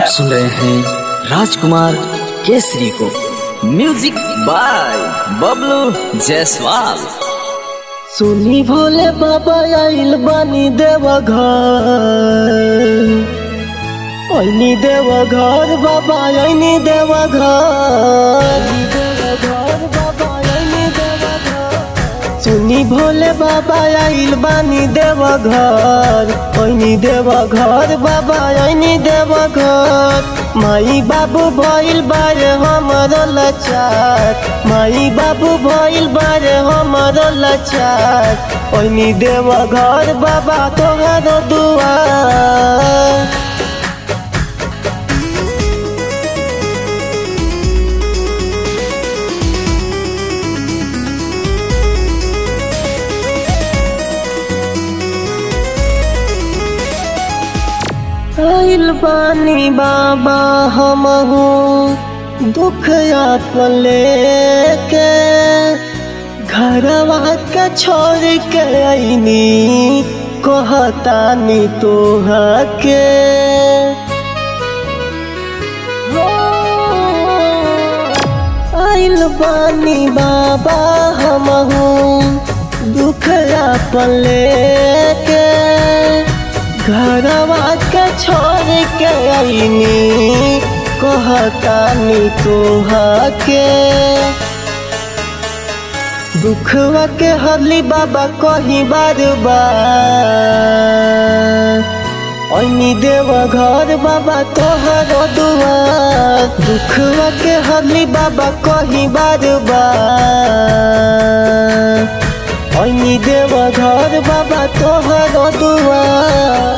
सुन रहे हैं राजकुमार केसरी को म्यूजिक बाय बबलू जायसवाल सुनी भोले बाबा आइल बानी देवा घर ऐनी देवा घर बाबा ऐनी देवा घर बाबा ऐनी देवा घर सुनी भोले बाबा आइल बानी देवा घर ऐनी देवा घर बाबा ऐनी देवा घर माई बाबू भइल बारे हमर लाचार माई बाबू भइल बारे हमर लाचार ऐनी देवा घर बाबा तोहर दुआर आइल बानी बाबा हमहू दुख आपन लेके घरवा के छोड़ के आईनी कहतानी तोहा के आइल बानी बाबा हमहू दुख आपन लेके घरवा के छोड़ के आईनी कहतानी तोहा के दुखवा के हरली बाबा कही बार बार ऐनी देव घर बाबा तोहर दुआर दुखवा के हरली बाबा कही बार बार ऐनी देव घर बाबा तोहर दुआर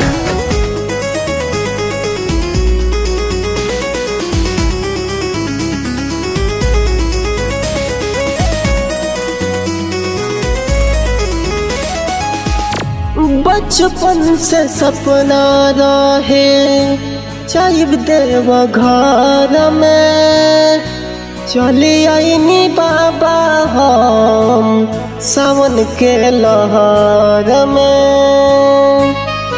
बचपन से सपना रहे चाइब देव घर में चली आईनी बाबा हम सावन के लहर में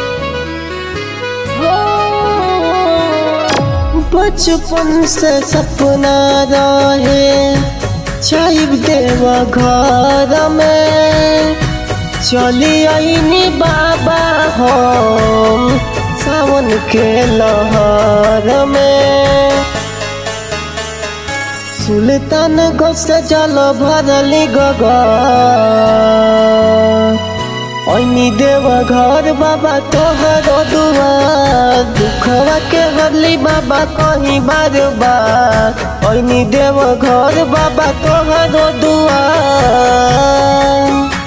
बचपन से सपना रहे चाइब देव घर में चली आईनी बाबा हम सावन के लहर में सुल्तान गोस जल भरली गगा ऐनी देव घर बाबा तोहर दुआर दुखवा के हरली बाबा कहीं बार बार ऐनी देव घर बाबा तोहर दुआर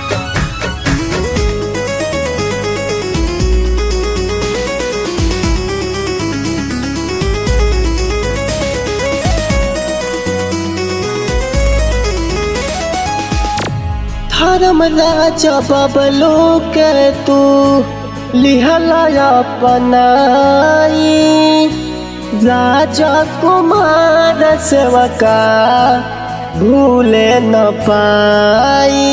धर्म राजा बबलू के तू लिहला अपनाई राजा कुमार सेवका भूले न पाई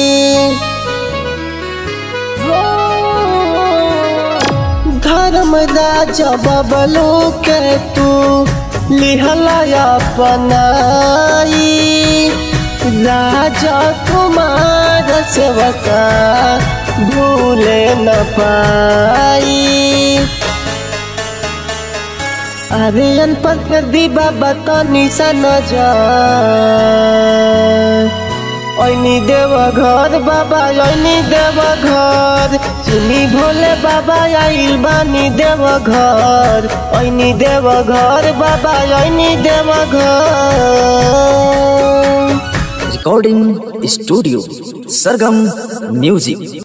धर्म राजा बबलू के तू लिहला अपनाई राजा कुमार सेवका भूले न पाई अरे अनपढ़ कर दी बाबा तो निशान जा ऐनी देव घर बाबा ऐनी देव घर सुनी भोले बाबा आइल बानी देव घर ऐनी देव घर बाबा ऐनी देव घर रिकॉर्डिंग स्टूडियो सरगम म्यूजिक